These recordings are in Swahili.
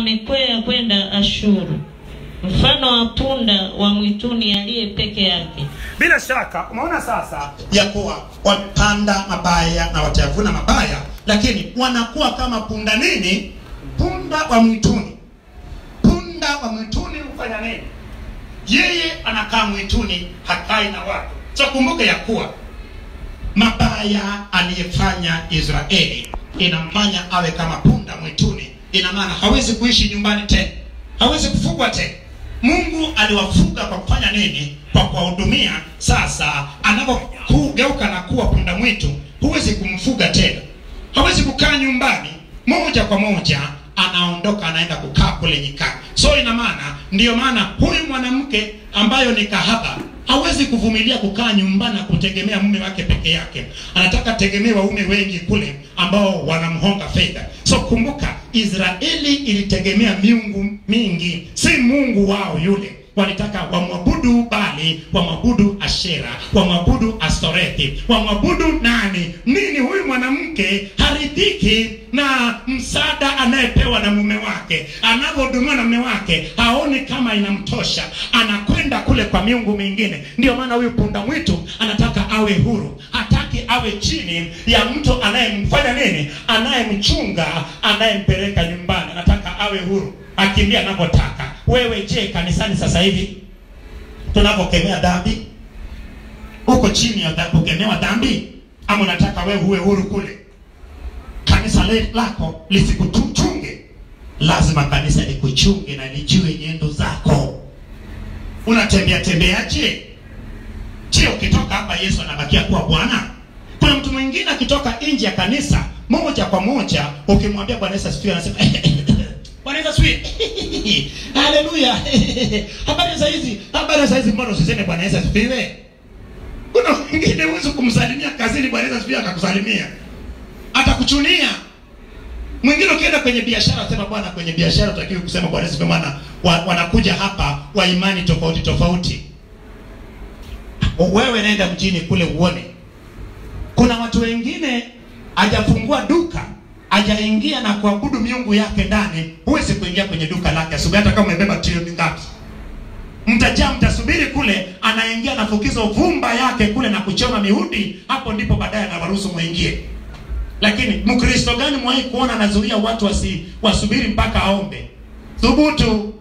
amekwea kwenda Ashuru, mfano wa punda wa mwituni aliye peke yake. bila shaka umeona sasa ya kuwa wamepanda mabaya na watayavuna mabaya lakini wanakuwa kama punda nini punda wa mwituni punda wa mwituni hufanya nini yeye anakaa mwituni hakai na watu so kumbuke ya kuwa mabaya aliyefanya israeli inamfanya awe kama punda mwituni ina maana hawezi kuishi nyumbani tena hawezi kufugwa tena mungu aliwafuga kwa kufanya nini kwa kuwahudumia sasa anapogeuka na kuwa punda mwitu huwezi kumfuga tena hawezi kukaa nyumbani moja kwa moja anaondoka anaenda kukaa kule nyikani so ina maana ndiyo maana huyu mwanamke ambayo ni kahaba hawezi kuvumilia kukaa nyumbani na kutegemea mume wake peke yake anataka tegemea waume wengi kule ambao wanamhonga fedha so kumbuka israeli ilitegemea miungu mingi si mungu wao yule walitaka wamwabudu bali wamwabudu ashera wamwabudu astorethi wamwabudu nani nini huyu mwanamke haridhiki na msaada anayepewa na mume wake anavyohudumiwa na mume wake haoni kama inamtosha anakwenda kule kwa miungu mingine ndio maana huyu punda mwitu anataka awe huru hataki awe chini ya mtu anayemfanya nini anayemchunga anayempeleka nyumbani anataka awe huru akimbia anavyotaka wewe je kanisani sasa hivi tunapokemea dhambi uko chini ya dha- kukemewa dhambi ama unataka wewe uwe huru kule kanisa le- lako lisikuchunge lazima kanisa likuchunge na lijue nyendo zako unatembea tembeaje je ukitoka hapa yesu anabakia kuwa bwana kuna mtu mwingine akitoka nje ya kanisa moja kwa moja ukimwambia bwana yesu asifiwe anasema bwana yesu asifiwe haleluya habari za hizi habari za hizi mbona usiseme bwana yesu asifiwe kuna wengine huwezi kumsalimia kazini bwana yesu asifiwe akakusalimia atakuchunia mwingine ukienda kwenye biashara sema bwana kwenye biashara utakiwi kusema bwana yesu asifiwe maana wa, wanakuja hapa wa imani tofauti tofauti wewe nenda mjini kule uone kuna watu wengine hajafungua duka hajaingia na kuabudu miungu yake ndani huwezi kuingia kwenye duka lake asubuhi hata kama umebeba trilioni ngapi mtajaa mtasubiri kule anaingia na fukizo vumba yake kule na kuchoma mihudi hapo ndipo baadaye anawaruhusu mwingie lakini mkristo gani mwahi kuona anazuia watu wasi, wasubiri mpaka aombe thubutu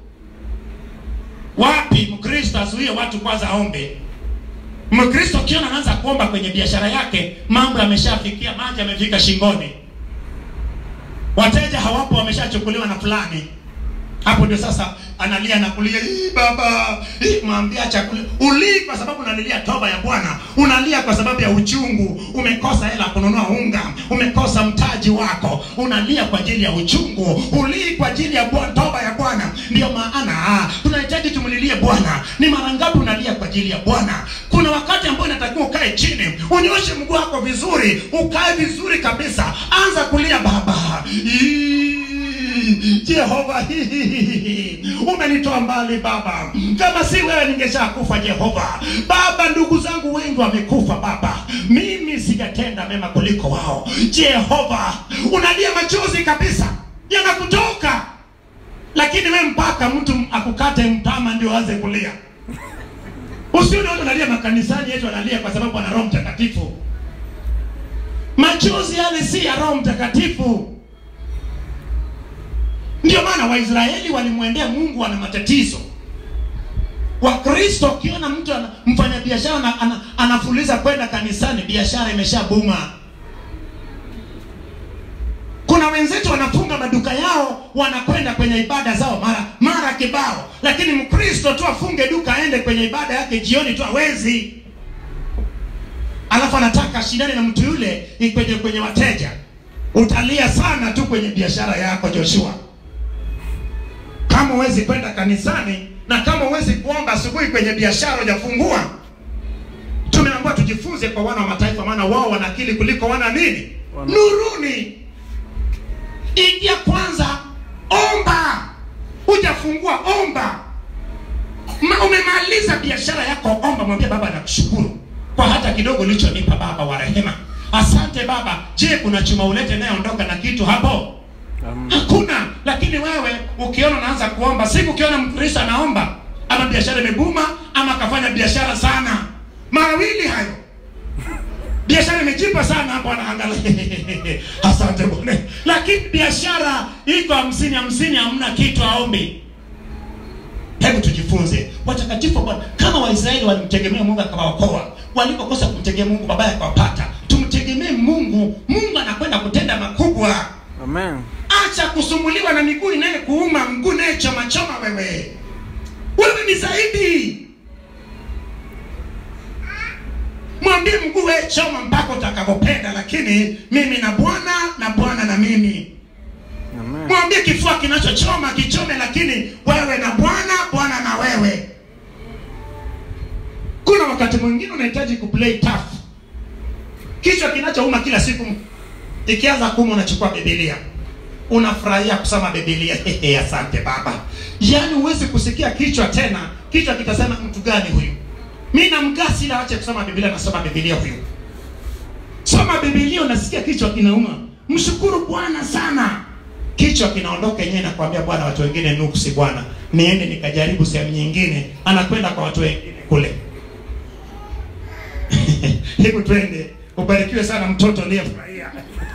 wapi mkristo azuie watu kwanza aombe mkristo ukiona anaanza kuomba kwenye biashara yake mambo yameshafikia maji yamefika shingoni wateja hawapo wameshachukuliwa na fulani hapo ndio sasa analia na kulia "Ii, baba ii, mwambia chakula ulii kwa sababu unalilia toba ya bwana unalia kwa sababu ya uchungu umekosa hela kununua unga umekosa mtaji wako unalia kwa ajili ya uchungu ulii kwa ajili ya bwana, toba ya bwana ndio maana ah, tunahitaji tumlilie bwana ni mara ngapi unalia kwa ajili ya bwana kuna wakati ambao inatakiwa ukae chini unyoshe mguu wako vizuri ukae vizuri kabisa anza kulia baba Ii, Jehova, umenitoa mbali Baba, kama si wewe ningeshakufa Jehova. Baba, ndugu zangu wengi wamekufa Baba, mimi sijatenda mema kuliko wao. Jehova, unalia machozi kabisa yanakutoka, lakini we mpaka mtu akukate mtama ndio aanze kulia. Usione watu wanalia makanisani yetu wanalia kwa sababu ana Roho Mtakatifu. Machozi yale si ya Roho Mtakatifu. Ndio maana Waisraeli walimwendea Mungu wana matatizo. Wakristo ukiona mtu ana, mfanya biashara ana, ana, anafuliza kwenda kanisani, biashara imeshabuma. Kuna wenzetu wanafunga maduka yao, wanakwenda kwenye ibada zao mara mara kibao, lakini Mkristo tu afunge duka aende kwenye ibada yake jioni tu hawezi, alafu anataka ashindane na mtu yule kwenye kwenye wateja. Utalia sana tu kwenye biashara yako Joshua kama huwezi kwenda kanisani na kama huwezi kuomba asubuhi kwenye biashara hujafungua tumeambiwa tujifunze kwa wana wa mataifa maana wao wana akili kuliko wana nini Wana- nuruni ingia kwanza omba hujafungua omba Ma, umemaliza biashara yako omba mwambie baba nakushukuru kwa hata kidogo ulichonipa baba wa rehema asante baba je kuna chuma ulete nayeondoka na kitu hapo Hamna. hakuna lakini wewe ukiona unaanza kuomba siku ukiona mkristo anaomba ama biashara imebuma ama akafanya biashara sana mawili hayo biashara imejipa sana hapo anaangalia asante bwana lakini biashara iko hamsini hamsini hamna kitu aombi hebu tujifunze watakatifu wa bwana kama waisraeli walimtegemea mungu akawaokoa walipokosa kumtegemea mungu babaya akawapata tumtegemee mungu mungu anakwenda kutenda makubwa Amen. acha kusumbuliwa na miguu inaye kuuma mguu naye choma choma wewe wewe ni zaidi mwambie mguu wewe choma mpaka utakapopenda lakini mimi na bwana na bwana na mimi Amen. mwambie kifua kinachochoma kichome lakini wewe na bwana bwana na wewe kuna wakati mwingine unahitaji kuplay tough kichwa kinachouma kila siku ikianza kuuma unachukua bibilia unafurahia kusoma bibilia Hehe, asante baba yaani huwezi kusikia kichwa tena kichwa kitasema mtu gani huyu mi namgasi ila ache kusoma bibilia nasoma bibilia huyu soma bibilia unasikia kichwa kinauma mshukuru bwana sana kichwa kinaondoka yenyewe nakwambia bwana watu wengine nuksi bwana niende nikajaribu sehemu nyingine anakwenda kwa watu wengine kule hebu twende ubarikiwe sana mtoto aliyefurahia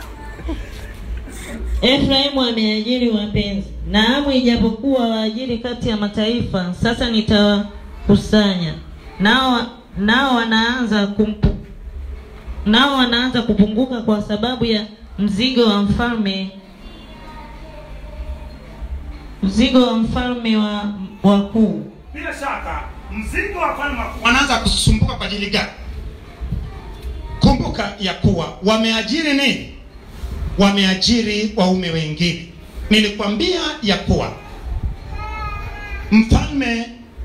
Efraimu ameajiri wapenzi, naamu, ijapokuwa waajiri kati ya mataifa, sasa nitawakusanya nao, nao wanaanza kumpu, nao wanaanza kupunguka kwa sababu ya mzigo wa mfalme mzigo wa mfalme wa wakuu. bila shaka mzigo wa falme wakuu wanaanza kusumbuka kwa ajili gani kumbuka ya kuwa wameajiri nini wameajiri waume wengine nilikwambia ya kuwa mfalme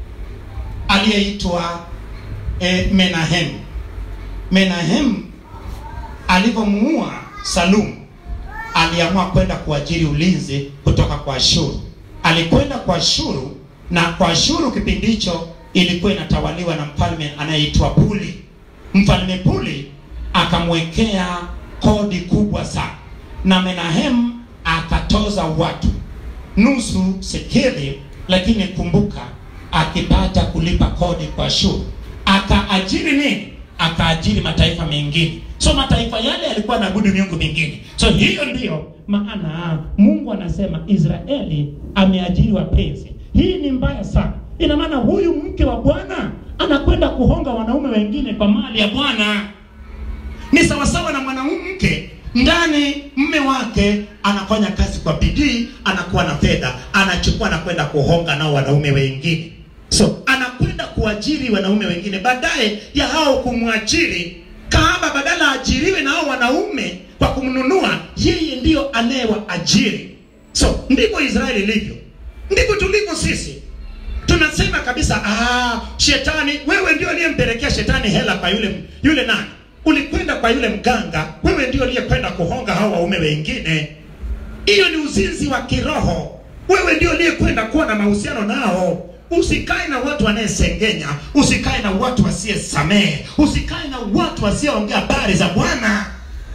aliyeitwa eh, menahem menahem alivyomuua salumu aliamua kwenda kuajiri ulinzi kutoka kwa Ashuru. Alikwenda kwa Ashuru na kwa Ashuru kipindi hicho ilikuwa inatawaliwa na mfalme anayeitwa Puli. Mfalme Puli akamwekea kodi kubwa sana, na Menahem akatoza watu nusu sekeli, lakini kumbuka, akipata kulipa kodi kwa Ashuru akaajiri nini? Akaajiri mataifa mengine. So mataifa yale yalikuwa naabudu miungu mingine. So hiyo ndiyo maana Mungu anasema Israeli ameajiri wapenzi. Hii ni mbaya sana. Ina maana huyu mke wa Bwana anakwenda kuhonga wanaume wengine kwa mali ya Bwana. Ni sawasawa na mwanamke ndani mme wake anafanya kazi kwa bidii, anakuwa na fedha, anachukua na kwenda kuhonga nao wanaume wengine. So anakwenda kuajiri wanaume wengine, baadaye ya hao kumwajiri kahaba, badala ajiriwe na hao wanaume kwa kumnunua, yeye ndiyo anayewaajiri. So ndivyo Israeli ilivyo, ndivyo tulivyo sisi tunasema kabisa ah, shetani wewe ndio aliyempelekea shetani hela kwa yule yule nani ulikwenda kwa yule mganga wewe ndio aliyekwenda kuhonga hao waume wengine hiyo ni uzinzi wa kiroho wewe ndio aliyekwenda kuwa na mahusiano nao usikae na watu wanayesengenya usikae na watu wasiyesamehe usikae na watu wasioongea habari za bwana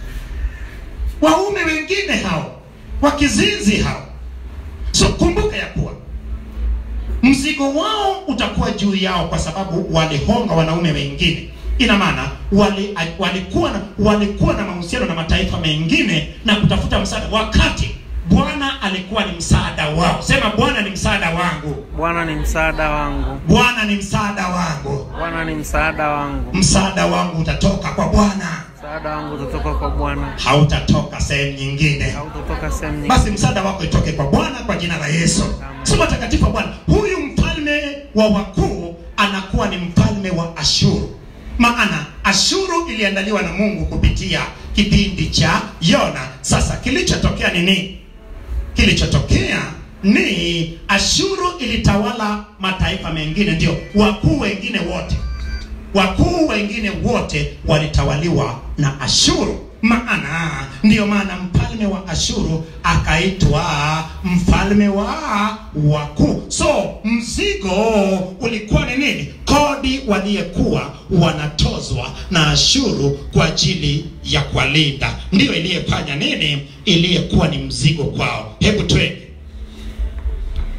waume wengine hao wakizinzi hao so kumbuka ya kuwa mzigo wao utakuwa juu yao kwa sababu walihonga wanaume wengine ina maana wali, walikuwa na, walikuwa na mahusiano na mataifa mengine na kutafuta msaada wakati bwana alikuwa ni msaada wao sema bwana ni msaada wangu Bwana ni msaada wangu. bwana ni msaada wangu Bwana ni msaada wangu. msaada wangu utatoka kwa bwana Msaada wangu utatoka kwa Bwana. hautatoka sehemu nyingine Hautotoka sehemu nyingine. basi msaada wako itoke kwa bwana kwa jina la yesu sema takatifu wa bwana huyu mfalme wa wakuu anakuwa ni mfalme wa ashuru maana ashuru iliandaliwa na mungu kupitia kipindi cha yona sasa kilichotokea ni nini kilichotokea ni ashuru ilitawala mataifa mengine ndio wakuu wengine wote wakuu wengine wote walitawaliwa na ashuru maana ndiyo maana mfalme wa ashuru akaitwa mfalme wa wakuu so mzigo ulikuwa ni nini kodi waliyekuwa wanatozwa na ashuru kwa ajili ya kuwalinda ndiyo iliyefanya nini iliyekuwa ni mzigo kwao hebu twende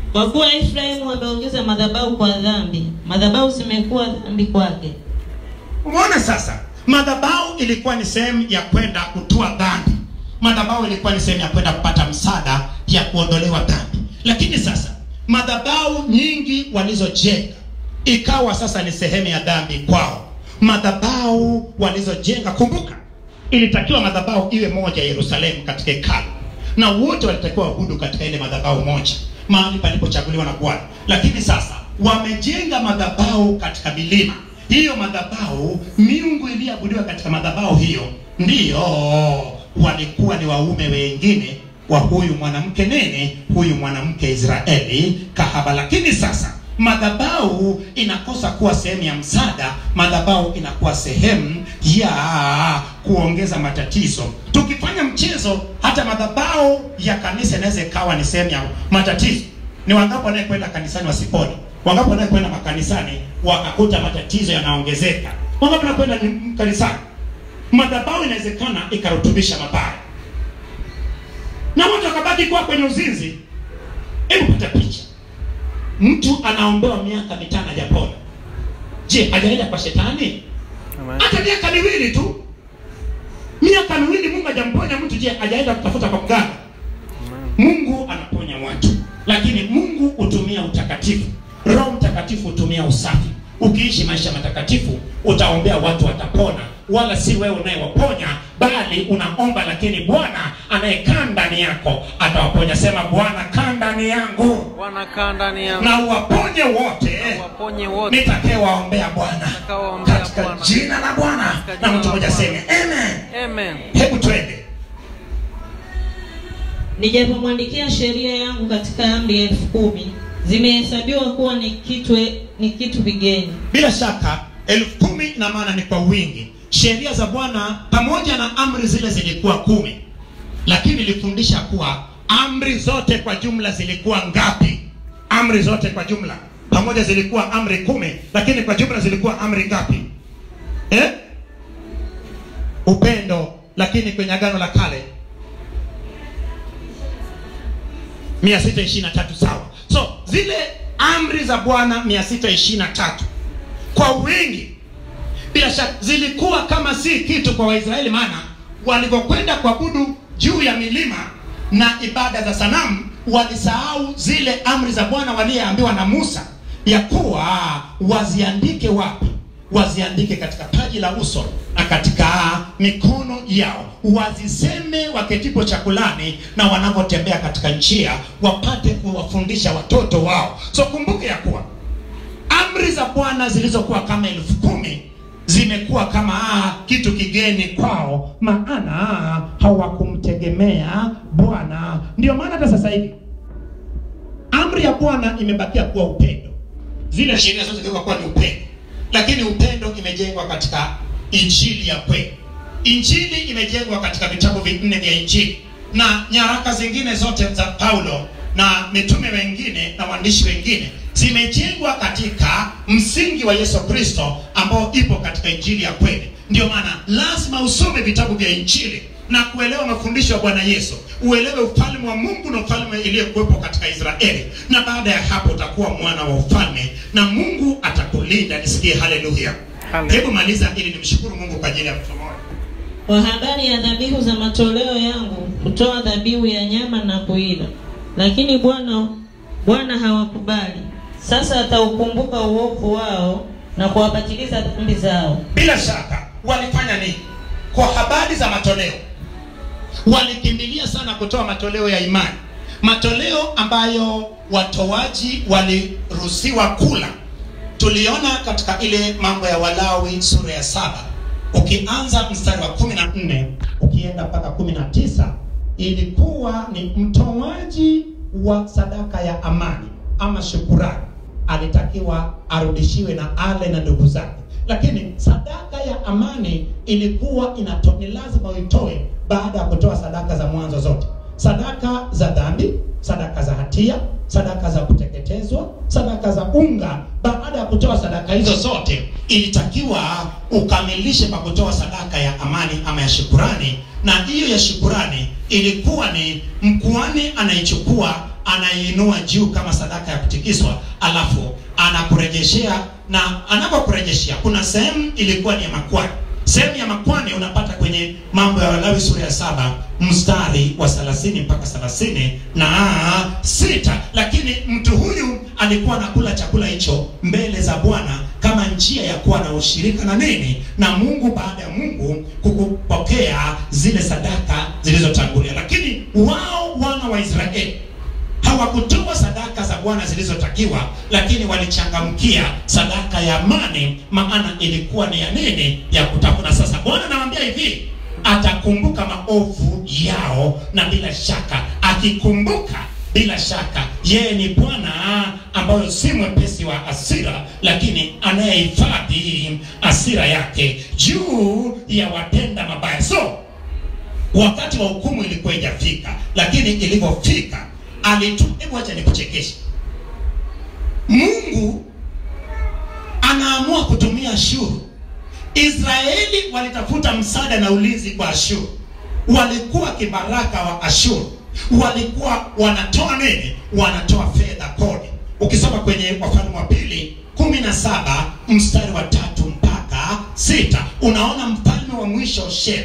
Kwa kuwa Efraimu ameongeza madhabahu kwa dhambi, madhabahu zimekuwa dhambi kwake. Umeona sasa, madhabahu ilikuwa ni sehemu ya kwenda kutua dhambi. Madhabahu ilikuwa ni sehemu ya kwenda kupata msaada ya kuondolewa dhambi. Lakini sasa madhabahu nyingi walizojenga ikawa sasa ni sehemu ya dhambi kwao. Madhabahu walizojenga, kumbuka, ilitakiwa madhabahu iwe moja Yerusalemu katika hekalu, na wote walitakiwa wahudu katika ile madhabahu moja, mahali palipochaguliwa na Bwana. Lakini sasa wamejenga madhabahu katika milima hiyo madhabahu, miungu iliyoabudiwa katika madhabahu hiyo ndiyo walikuwa ni waume wengine wa huyu mwanamke nene, huyu mwanamke Israeli kahaba. Lakini sasa madhabahu inakosa kuwa sehemu ya msaada, madhabahu inakuwa sehemu ya kuongeza matatizo. Tukifanya mchezo, hata madhabahu ya kanisa inaweza ikawa ni sehemu ya matatizo. Ni wangapi wanayekwenda kanisani wasipone? Wangapi wanayekwenda makanisani wakakuta matatizo yanaongezeka? Wangapi wanakwenda ni- kanisani? Madhabahu inawezekana ikarutubisha mabaya na watu wakabaki kuwa kwenye uzinzi. Hebu pata picha, mtu anaombewa miaka mitano hajapona. Je, hajaenda kwa shetani? Amen. Hata miaka miwili tu, miaka miwili Mungu hajamponya mtu. Je, hajaenda kutafuta kwa mganga? Amen. Mungu anaponya watu, lakini Mungu hutumia utakatifu. Roho Mtakatifu hutumia usafi. Ukiishi maisha matakatifu, utaombea watu watapona, wala si wewe unayewaponya, bali unaomba, lakini Bwana anayekaa ndani yako atawaponya. Sema, Bwana kaa ndani yangu Bwana kaa ndani yangu, na uwaponye wote waponye wote nitakayewaombea Bwana, Nitakayewaombea katika Bwana. jina la Bwana. Katika Na jina mtu la mmoja Bwana. aseme amen. Amen. Hebu twende. Nijapomwandikia sheria yangu katika amri elfu kumi zimehesabiwa kuwa ni kitu ni kitu vigeni. bila shaka elfu kumi ina maana ni kwa wingi sheria za bwana pamoja na amri zile zilikuwa kumi lakini ilifundisha kuwa amri zote kwa jumla zilikuwa ngapi amri zote kwa jumla pamoja zilikuwa amri kumi lakini kwa jumla zilikuwa amri ngapi eh? upendo lakini kwenye agano la kale 623 sawa so zile amri za bwana 623 kwa wingi bila shaka zilikuwa kama si kitu kwa waisraeli maana walivyokwenda kuabudu juu ya milima na ibada za sanamu walisahau zile amri za bwana waliyeambiwa na musa ya kuwa waziandike wapi waziandike katika paji la uso na katika mikono yao waziseme waketipo chakulani na wanavyotembea katika njia wapate kuwafundisha watoto wao so kumbuke ya kuwa amri za bwana zilizokuwa kama elfu kumi zimekuwa kama ah, kitu kigeni kwao maana hawakumtegemea bwana ndio maana hata sasa hivi amri ya bwana imebakia kuwa upendo zile sheria zote zigeuka kuwa ni upendo lakini upendo imejengwa katika injili ya kweli injili imejengwa katika vitabu vinne vya injili na nyaraka zingine zote za paulo na mitume wengine na waandishi wengine zimejengwa katika msingi wa yesu kristo ambao ipo katika injili ya kweli ndio maana lazima usome vitabu vya injili na kuelewa mafundisho ya bwana yesu uelewe ufalme wa mungu na ufalme iliyokuwepo katika israeli na baada ya hapo utakuwa mwana wa ufalme na mungu atakulinda nisikie haleluya Haleluya. hebu maliza ili nimshukuru mungu kwa ajili ya mtu mmoja Kwa habari ya dhabihu za matoleo yangu kutoa dhabihu ya nyama na kuila, lakini Bwana Bwana hawakubali. Sasa ataukumbuka uovu wao na kuwapatiliza dhambi zao. bila shaka walifanya nini kwa habari za matoleo walikimbilia sana kutoa matoleo ya imani matoleo ambayo watoaji waliruhusiwa kula tuliona katika ile mambo ya walawi sura ya saba ukianza mstari wa kumi na nne ukienda mpaka kumi na tisa ilikuwa ni mtoaji wa sadaka ya amani ama shukurani alitakiwa arudishiwe na ale na ndugu zake lakini sadaka ya amani ilikuwa inato, ni lazima uitoe baada ya kutoa sadaka za mwanzo zote sadaka za dhambi sadaka za hatia sadaka za kuteketezwa sadaka za unga baada ya kutoa sadaka hizo zote ilitakiwa ukamilishe kwa kutoa sadaka ya amani ama ya shukurani na hiyo ya shukurani ilikuwa ni mkuani anaichukua anaiinua juu kama sadaka ya kutikiswa alafu anakurejeshea na anapokurejeshea kuna sehemu ilikuwa ni ya makwani sehemu ya makwani unapata kwenye mambo ya walawi sura ya saba mstari wa 30 mpaka 30 na sita lakini mtu huyu alikuwa anakula chakula hicho mbele za bwana kama njia ya kuwa na ushirika na nini na mungu baada ya mungu kukupokea zile sadaka zilizotangulia lakini wao wana wa israeli hawakutoa sadaka za bwana zilizotakiwa lakini walichangamkia sadaka ya amani maana ilikuwa ni ya nini ya kutafuna sasa bwana anawambia hivi atakumbuka maovu yao na bila shaka akikumbuka bila shaka yeye ni bwana ambayo si mwepesi wa asira lakini anayehifadhi asira yake juu ya watenda mabaya so wakati wa hukumu ilikuwa ijafika lakini ilivyofika alitu hebu acha nikuchekeshe mungu anaamua kutumia ashuru israeli walitafuta msaada na ulinzi kwa ashuru walikuwa kibaraka wa ashuru walikuwa wanatoa nini wanatoa fedha kodi ukisoma kwenye wafalme wa pili kumi na saba mstari wa tatu mpaka sita unaona mfalme wa mwisho sher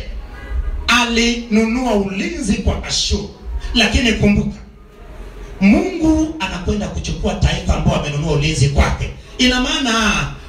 alinunua ulinzi kwa ashuru lakini kumbuka mungu anakwenda kuchukua taifa ambao amenunua ulinzi kwake ina maana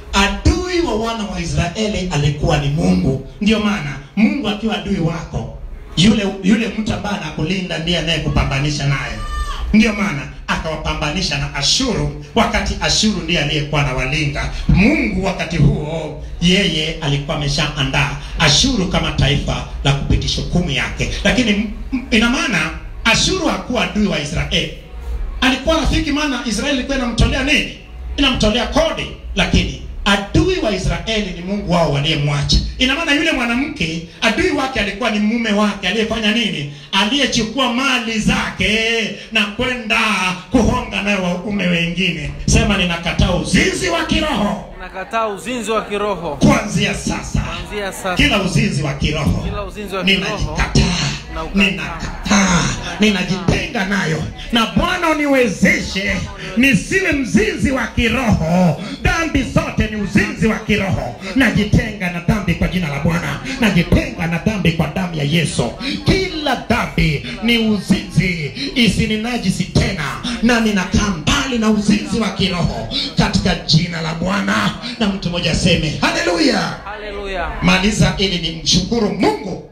adui wa wana wa israeli alikuwa ni mungu ndio maana mungu akiwa adui wako yule yule mtu ambaye anakulinda ndiye anayekupambanisha naye ndio maana akawapambanisha na ashuru wakati ashuru ndiye aliyekuwa anawalinda mungu wakati huo yeye alikuwa ameshaandaa ashuru kama taifa la kupitisha hukumu yake lakini m- m- ina maana ashuru hakuwa adui wa israeli alikuwa rafiki maana israeli ilikuwa inamtolea nini inamtolea kodi lakini adui wa israeli ni mungu wao waliyemwacha ina maana yule mwanamke adui wake alikuwa ni mume wake aliyefanya nini aliyechukua mali zake na kwenda kuhonga nayo waume wengine sema ninakataa uzinzi wa kiroho nakataa uzinzi wa kiroho kuanzia sasa kuanzia sasa kila uzinzi wa kiroho kila uzinzi wa kiroho ninajikataa Naukataa. ninakataa ninajitenga nayo na bwana uniwezeshe nisiwe mzinzi wa kiroho dhambi zote ni uzinzi wa kiroho najitenga na dhambi kwa jina la bwana najitenga na dhambi kwa damu ya yesu kila dhambi ni uzinzi isininajisi tena na ninakaa mbali na uzinzi wa kiroho katika jina la bwana na mtu mmoja aseme haleluya haleluya maliza ili ni mshukuru mungu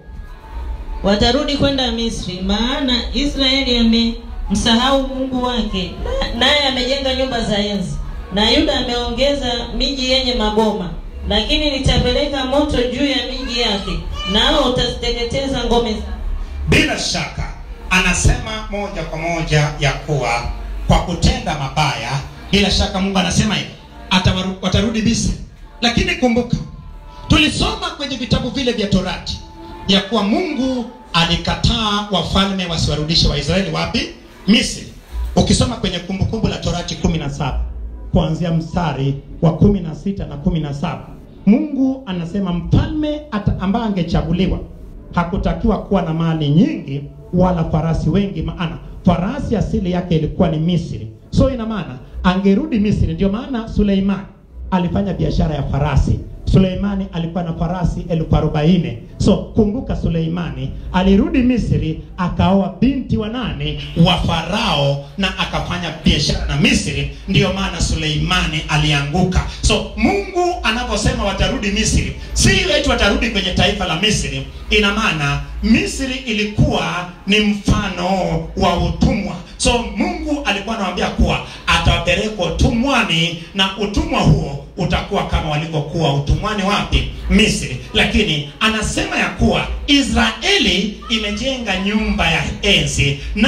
watarudi kwenda misri maana israeli amemsahau mungu wake na- naye amejenga nyumba za enzi na yuda ameongeza miji yenye maboma lakini nitapeleka moto juu ya miji yake nao utaziteketeza ngome zake bila shaka anasema moja kwa moja ya kuwa kwa kutenda mabaya bila shaka mungu anasema hivi atawaru- watarudi misri lakini kumbuka tulisoma kwenye vitabu vile vya torati ya kuwa mungu alikataa wafalme wasiwarudishe waisraeli wapi misri ukisoma kwenye kumbukumbu la torati 17 kuanzia mstari wa 16 na 17 mungu anasema mfalme ata- ambaye angechaguliwa hakutakiwa kuwa na mali nyingi wala farasi wengi maana farasi asili yake ilikuwa ni misri so ina maana angerudi misri ndio maana suleimani alifanya biashara ya farasi suleimani alikuwa na farasi elfu arobaini so kumbuka suleimani alirudi misri akaoa binti wa nani wa farao na akafanya biashara na misri ndiyo maana suleimani alianguka so mungu anaposema watarudi misri si eti watarudi kwenye taifa la misri ina maana misri ilikuwa ni mfano wa utumwa so mungu alikuwa anawambia kuwa atawapeleka utumwani na utumwa huo utakuwa kama walivyokuwa utumwani wapi misri lakini anasema ya kuwa israeli imejenga nyumba ya enzi na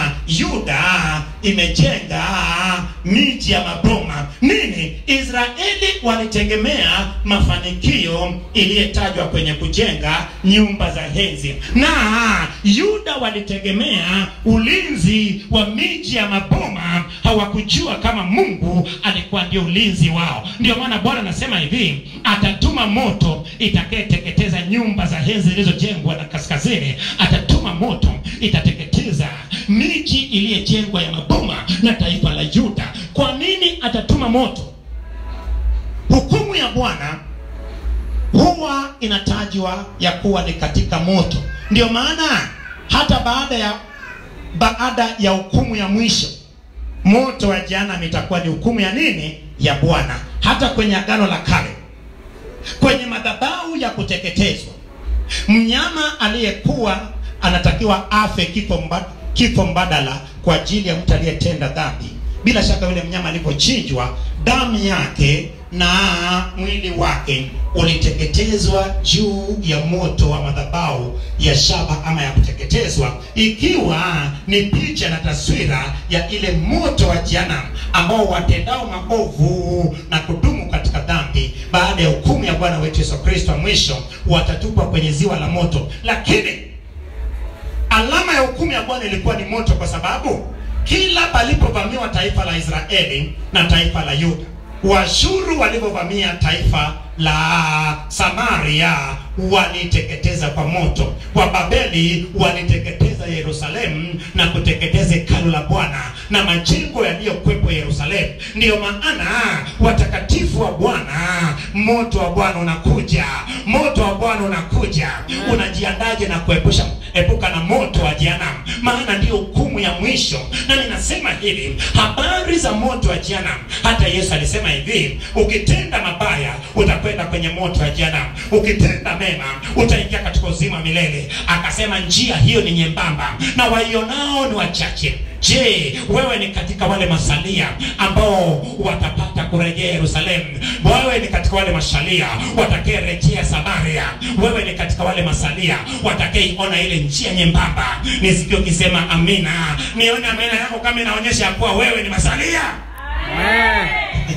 yuda imejenga miji ya maboma nini israeli walitegemea mafanikio iliyetajwa kwenye kujenga nyumba za henzi na yuda walitegemea ulinzi wa miji ya maboma hawakujua kama mungu alikuwa ndio ulinzi wao ndio maana bwana anasema hivi atatuma moto itakayeteketeza nyumba za henzi zilizojengwa na kaskazini atatuma moto itateketeza miji iliyojengwa ya maboma na taifa la yuda kwa nini atatuma moto hukumu ya bwana huwa inatajwa ya kuwa ni katika moto ndio maana hata baada ya baada ya hukumu ya mwisho moto wa jehanamu itakuwa ni hukumu ya nini ya bwana hata kwenye agano la kale kwenye madhabahu ya kuteketezwa mnyama aliyekuwa anatakiwa afe kifo, mba, kifo mbadala kwa ajili ya mtu aliyetenda dhambi bila shaka yule mnyama alivyochinjwa damu yake na mwili wake uliteketezwa juu ya moto wa madhabahu ya shaba ama ya kuteketezwa ikiwa ni picha na taswira ya ile moto wa jehanamu ambao watendao maovu na kudumu katika dhambi baada ya hukumu ya bwana wetu yesu kristo wa mwisho watatupwa kwenye ziwa la moto lakini alama ya hukumu ya bwana ilikuwa ni moto kwa sababu kila palipovamiwa taifa la israeli na taifa la yuda washuru walivyovamia taifa la samaria waliteketeza kwa moto wababeli waliteketeza yerusalemu na kuteketeza hekalu la bwana na majengo yaliyokwepo yerusalemu ndiyo maana watakatifu wa bwana moto wa bwana unakuja moto wa bwana unakuja unajiandaje na kuepusha epuka na moto wa jehanamu maana ndiyo hukumu ya mwisho na ninasema hivi habari za moto wa jehanamu hata yesu alisema hivi ukitenda mabaya utakwenda kwenye moto wa jehanamu ukitenda mema utaingia katika uzima milele akasema njia hiyo ni nyembamba na waionao ni wachache je wewe ni katika wale masalia ambao watapata kurejea yerusalemu wewe ni katika wale masalia watakaerejea samaria wewe ni katika wale masalia watakaiona ile njia nyembamba nisikie ukisema amina nione amina yako kama inaonyesha ya kuwa wewe ni masalia Amen.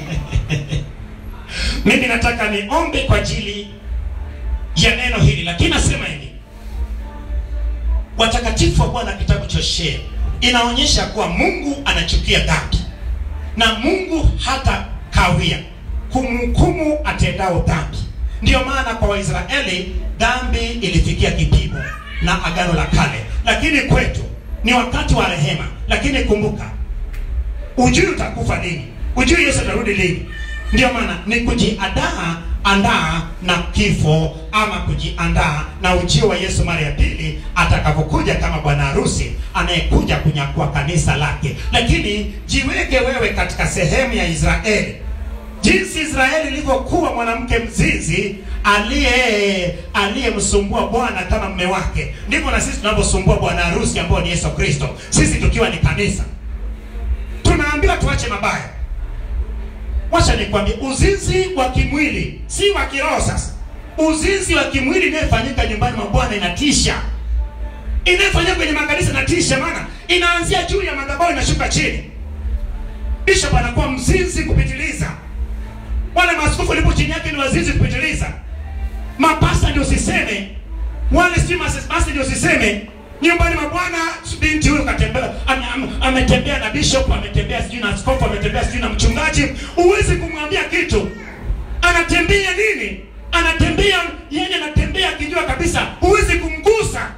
mimi nataka niombe kwa ajili ya neno hili lakini nasema hivi watakatifu wa bwana kitabu cha Hosea inaonyesha kuwa mungu anachukia dhambi na mungu hata kawia kumhukumu atendao dhambi ndiyo maana kwa waisraeli dhambi ilifikia kipimo na agano la kale lakini kwetu ni wakati wa rehema lakini kumbuka ujui utakufa lini ujui yesu atarudi lini ndio maana ni kujiandaa andaa na kifo ama kujiandaa na ujio wa yesu mara ya pili atakapokuja kama bwana harusi anayekuja kunyakua kanisa lake lakini jiweke wewe katika sehemu ya israeli jinsi israeli ilivyokuwa mwanamke mzizi aliye aliyemsumbua bwana kama mme wake ndivyo na sisi tunavyosumbua bwana harusi ambao ni yesu kristo sisi tukiwa ni kanisa tunaambiwa tuache mabaya wacha nikwambie uzinzi wa kimwili si wa kiroho sasa uzinzi wa kimwili inayofanyika nyumbani mwa bwana inatisha inayofanyika kwenye makanisa inatisha maana inaanzia juu ya madhabahu inashuka chini bishop anakuwa mzinzi kupitiliza wale maaskofu walipo chini yake ni wazinzi kupitiliza mapasta ndio usiseme wale si masi ndio usiseme nyumbani mwa bwana binti huyo katembea ame- ame- ametembea na bishop ametembea sijui na askofu ametembea sijui na mchungaji huwezi kumwambia kitu anatembea nini anatembea yeye anatembea akijua kabisa huwezi kumgusa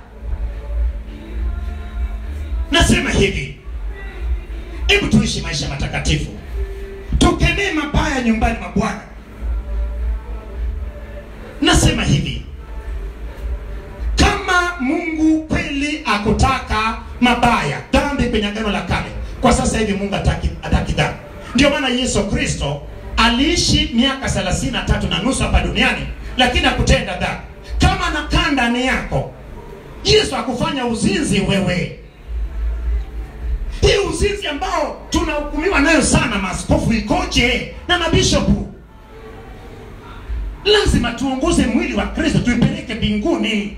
nasema hivi hebu tuishi maisha matakatifu tukemee mabaya nyumbani mwa bwana nasema hivi kama mungu kweli akutaka mabaya dhambi kwenye agano la kale kwa sasa hivi mungu ataki, ataki dhambi ndio maana yesu kristo aliishi miaka thelathini na tatu na nusu hapa duniani lakini akutenda dhambi kama nakaa ndani yako yesu akufanya uzinzi wewe hii uzinzi ambao tunahukumiwa nayo sana maaskofu ikoje na mabishopu lazima tuongoze mwili wa kristo tuipeleke mbinguni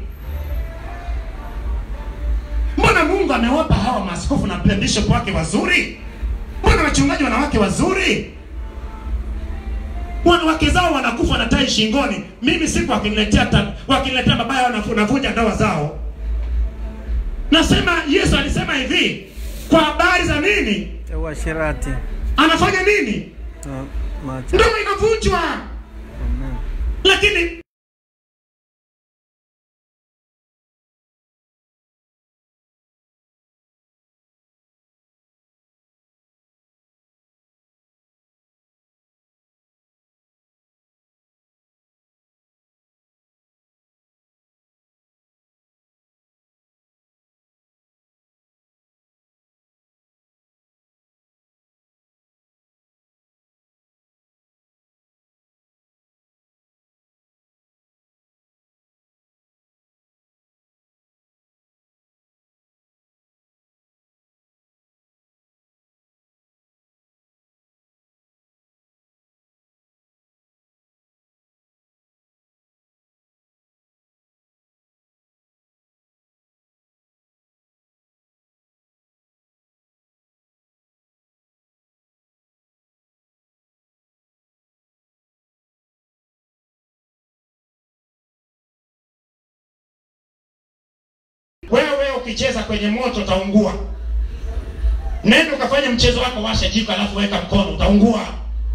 mbona mungu amewapa hawa maaskofu na bishop wake wazuri mbona wachungaji wanawake wazuri wanawake zao wanakufa na tai shingoni mimi siku wakiniletea ta- wakiniletea mabaya wanafu- navunja ndoa zao nasema yesu alisema hivi kwa habari za nini Ya uasherati. anafanya nini Na macha- ndoa inavunjwa Amen. lakini ukicheza kwenye moto utaungua. Nenda ukafanya mchezo wako, washa jiko alafu weka mkono, utaungua.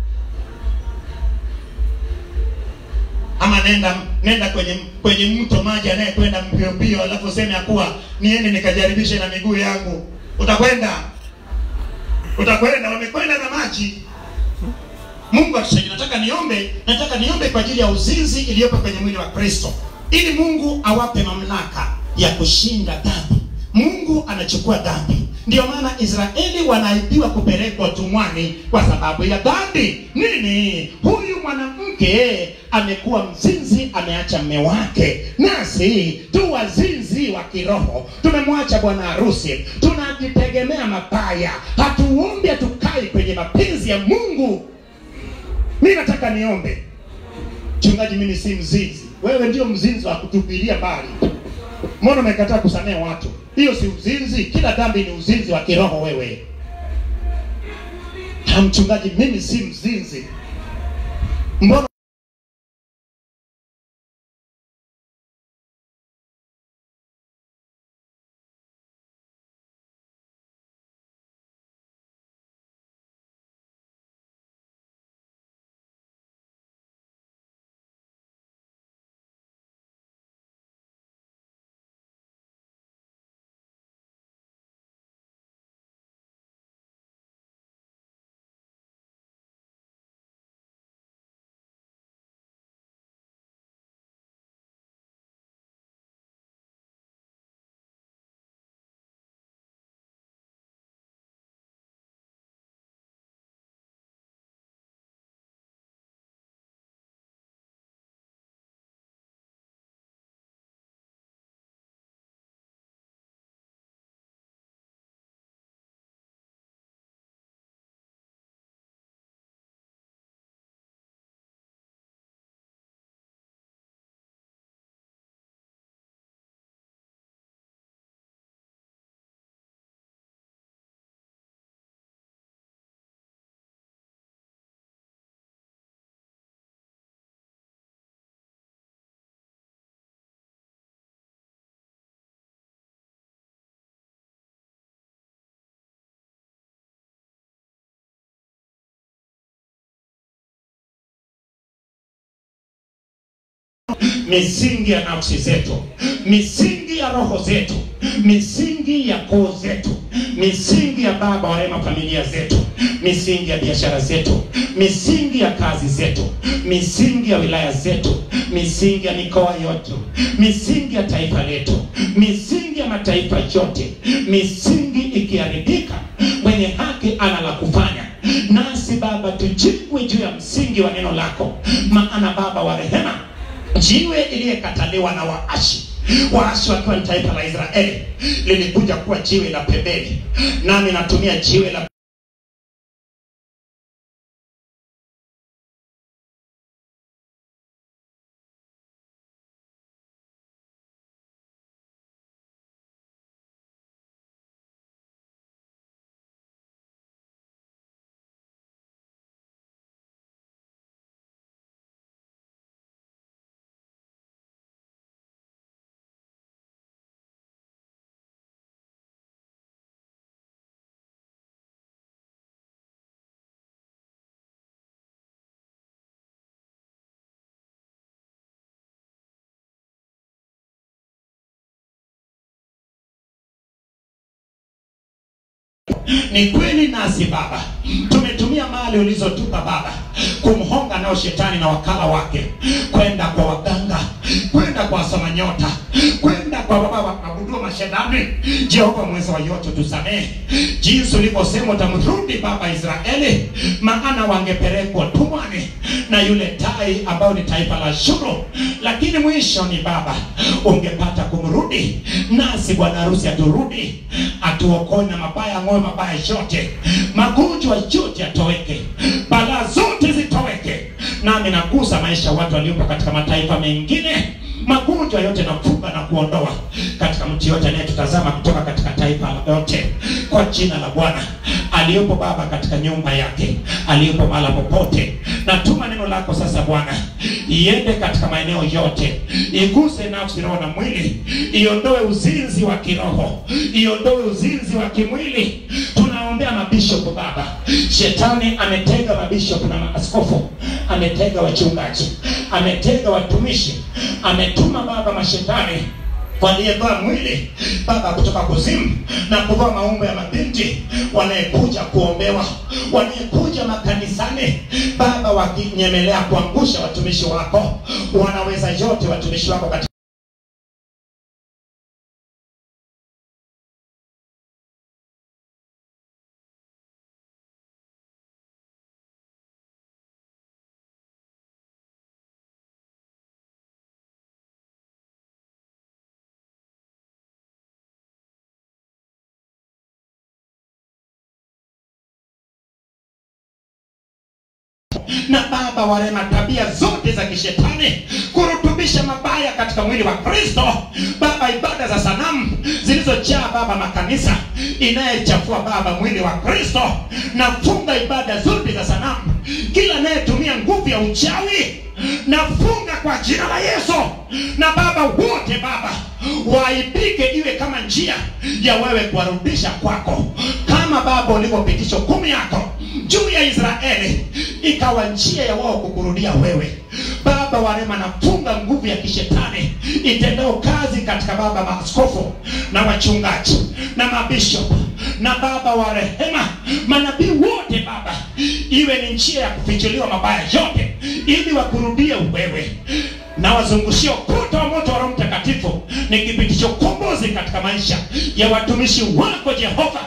Ama nenda nenda kwenye kwenye mto maji anayekwenda mbio mbio, alafu useme ya kuwa niende nikajaribishe na miguu yangu, utakwenda utakwenda, wamekwenda na maji. Mungu atusaidie. Nataka niombe, nataka niombe kwa ajili ya uzinzi iliyopo kwenye mwili wa Kristo, ili Mungu awape mamlaka ya kushinda dhambi. Mungu anachukua dhambi. Ndio maana Israeli wanaibiwa kupelekwa utumwani kwa sababu ya dhambi. Nini? Huyu mwanamke amekuwa mzinzi, ameacha mme wake, nasi tu wazinzi wa kiroho, tumemwacha bwana harusi, tunajitegemea mabaya, hatuombi, hatukai kwenye mapenzi ya Mungu. Mi nataka niombe, mchungaji, mimi si mzinzi. Wewe ndio mzinzi wa kutupilia mbali. Mbona umekataa kusamehe watu? Hiyo si uzinzi. Kila dhambi ni uzinzi wa kiroho. Wewe ha, mchungaji, mimi si mzinzi. Mbona misingi ya nafsi zetu, misingi ya roho zetu, misingi ya koo zetu, misingi ya baba wa rehema familia zetu, misingi ya biashara zetu, misingi ya kazi zetu, misingi ya wilaya zetu, misingi ya mikoa yote, misingi ya taifa letu, misingi ya mataifa yote, misingi ikiharibika, mwenye haki ana la kufanya. Nasi Baba, tujengwe juu ya msingi wa neno lako, maana Baba wa rehema jiwe iliyekataliwa na waashi waashi wakiwa ni taifa la Israeli lilikuja kuwa jiwe la pembeni, nami natumia jiwe la Ni kweli nasi Baba tumetumia mali ulizotupa Baba kumhonga nao shetani na wakala wake, kwenda kwa waganga, kwenda kwa wasoma nyota, kwenda kwa baba wakagundua mashetani. Jehova mweza wa yote, tusamehe jinsi ulivyosema utamrudi Baba Israeli, maana wangepelekwa tumwani na yule tai ambao ni taifa la Shuru, lakini mwisho ni Baba ungepata kumrudi nasi. Bwana harusi aturudi, atuokoe na mabaya, ng'oe mabaya yote, magonjwa yote yatoweke, balaa zote zitoweke. Nami nagusa maisha ya watu waliopo katika mataifa mengine, magonjwa yote nafunga na kuondoa katika mtu yote anayetutazama kutoka katika taifa lote kwa jina la bwana aliyopo baba katika nyumba yake aliyopo mahala popote natuma neno lako sasa bwana iende katika maeneo yote iguse nafsi roho na mwili iondoe uzinzi wa kiroho iondoe uzinzi wa kimwili tunaombea mabishopu baba shetani ametega mabishopu na maaskofu ametega wachungaji ametega watumishi ametuma baba mashetani waliyevaa mwili baba kutoka kuzimu na kuvaa maumbo ya mabinti wanayekuja kuombewa wanayekuja makanisani baba wakinyemelea kuangusha watumishi wako wanaweza yote watumishi wako katika na baba warema tabia zote za kishetani kurutubisha mabaya katika mwili wa kristo baba ibada za sanamu zilizojaa baba makanisa inayechafua baba mwili wa kristo nafunga ibada zote za sanamu kila anayetumia nguvu ya uchawi nafunga kwa jina la yesu na baba wote baba waipike iwe kama njia ya wewe kuwarudisha kwako kama baba ulivyopitisha hukumu yako juu ya israeli ikawa njia ya wao kukurudia wewe baba warema nafunga nguvu ya kishetani itendao kazi katika baba maaskofu na wachungaji na mabishop na baba wa rehema manabii wote baba iwe ni njia ya kufichuliwa mabaya yote ili wakurudie wewe na wazungushie ukuta wa moto wa roho mtakatifu nikipitisha ukombozi katika maisha ya watumishi wako jehova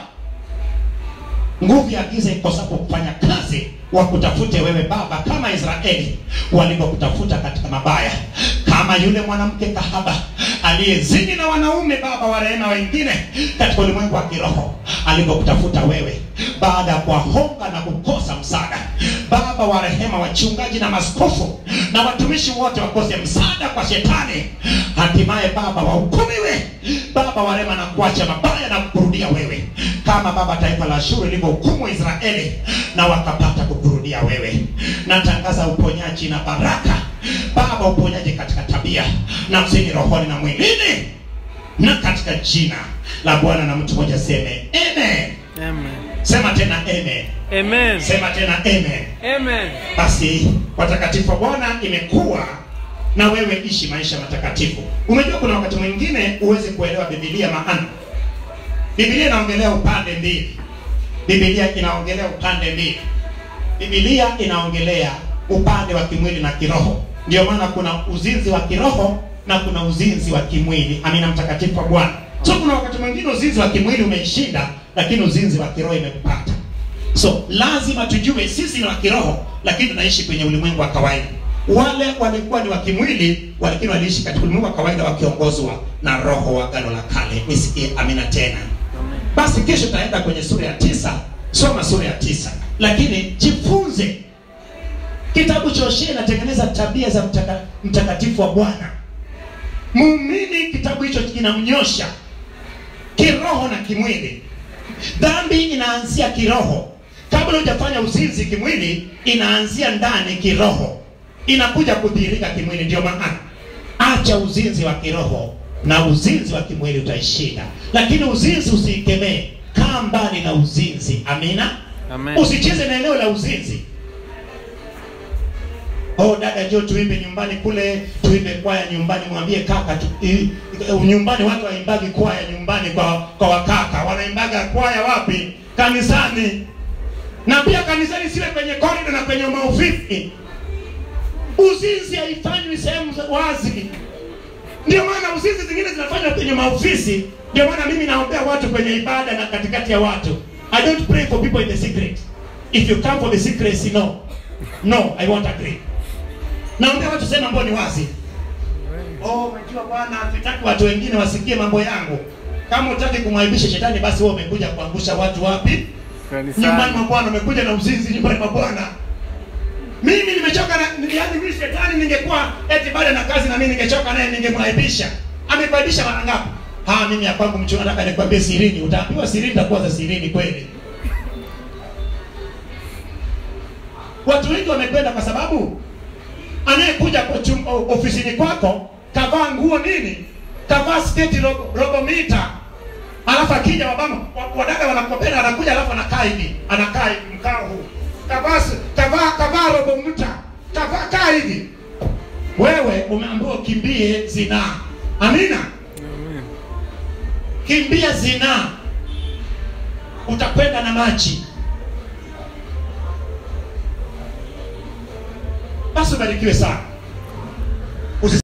nguvu ya giza ikosapo kufanya kazi wakutafute wewe baba kama israeli walivyokutafuta katika mabaya kama yule mwanamke kahaba aliyezini na wanaume baba wa rehema wengine katika ulimwengu wa kiroho alivyokutafuta wewe baada ya kuwahonga na kukosa msaada baba wa rehema wachungaji na maskofu na watumishi wote wakose msaada kwa shetani hatimaye baba wahukumiwe baba wa rehema na kuacha mabaya na kukurudia wewe kama baba taifa la shuru lilivyohukumu israeli na wakapata kukurudia wewe natangaza uponyaji na baraka baba uponyaji katika tabia nafsini rohoni na mwilini na katika jina la bwana na mtu mmoja seme amen Amen. sema tena amen Amen. sema tena amen Amen. basi watakatifu wa bwana imekuwa na wewe ishi maisha matakatifu umejua kuna wakati mwingine huwezi kuelewa bibilia maana bibilia inaongelea upande mbili bibilia inaongelea upande mbili bibilia inaongelea upande wa kimwili na kiroho ndio maana kuna uzinzi wa kiroho na kuna uzinzi wa kimwili amina mtakatifu wa bwana so kuna wakati mwingine uzinzi wa kimwili umeishinda lakini uzinzi wa kiroho imekupata so lazima tujue sisi ni wa kiroho lakini tunaishi kwenye ulimwengu wa kawaida wale walikuwa ni wa kimwili lakini waliishi katika ulimwengu wa kawaida wakiongozwa na roho wa gano la kale nisikie amina tena Amen. basi kesho taenda kwenye sura ya tisa soma sura ya tisa lakini jifunze kitabu cha Hoshea inatengeneza tabia za mtaka, mtakatifu wa bwana muumini kitabu hicho kinamnyosha kiroho na kimwili dhambi inaanzia kiroho kabla hujafanya uzinzi kimwili inaanzia ndani kiroho inakuja kudhihirika kimwili ndio maana acha uzinzi wa kiroho na uzinzi wa kimwili utaishinda lakini uzinzi usiikemee kaa mbali na uzinzi amina Amen. usicheze na eneo la uzinzi oh dada jo tuimbe nyumbani kule tuimbe kwaya nyumbani mwambie kaka tu, i, i, nyumbani watu waimbagi kwaya nyumbani kwa kwa wakaka wanaimbaga kwaya wapi kanisani na pia kanisani siwe kwenye korido na kwenye maofisi uzinzi haifanywi sehemu za wazi ndio maana uzinzi zingine zinafanywa kwenye maofisi ndio maana mimi naombea watu kwenye ibada na katikati ya watu i don't pray for people in the secret if you come for the secrecy no no i won't agree naombea watu sema ambao ni wazi oh unajua bwana hatutaki watu wengine wasikie mambo yangu kama utaki kumwaibisha shetani basi wewe umekuja kuangusha watu wapi nyumbani mwa Kanisani. bwana umekuja na uzinzi nyumbani mwa bwana mimi nimechoka na yaani mimi shetani ningekuwa eti baada na kazi na mimi ningechoka naye ningemwaibisha amekuaibisha mara ngapi ha mimi ya kwangu mchungaji nataka nikwambie sirini utaambiwa sirini takuwa za sirini kweli watu wengi wamekwenda kwa sababu anayekuja kwa chum, o- ofisini kwako kavaa nguo nini kavaa sketi robo, robo mita alafu akija wabama wa- wadada wanakopenda anakuja alafu anakaa hivi anakaa hivi mkao huu kavaa s- kavaa kavaa robo mita kavaa kaa hivi wewe umeambiwa ukimbie zinaa amina Amen. kimbia zinaa utakwenda na maji basi ubarikiwe sana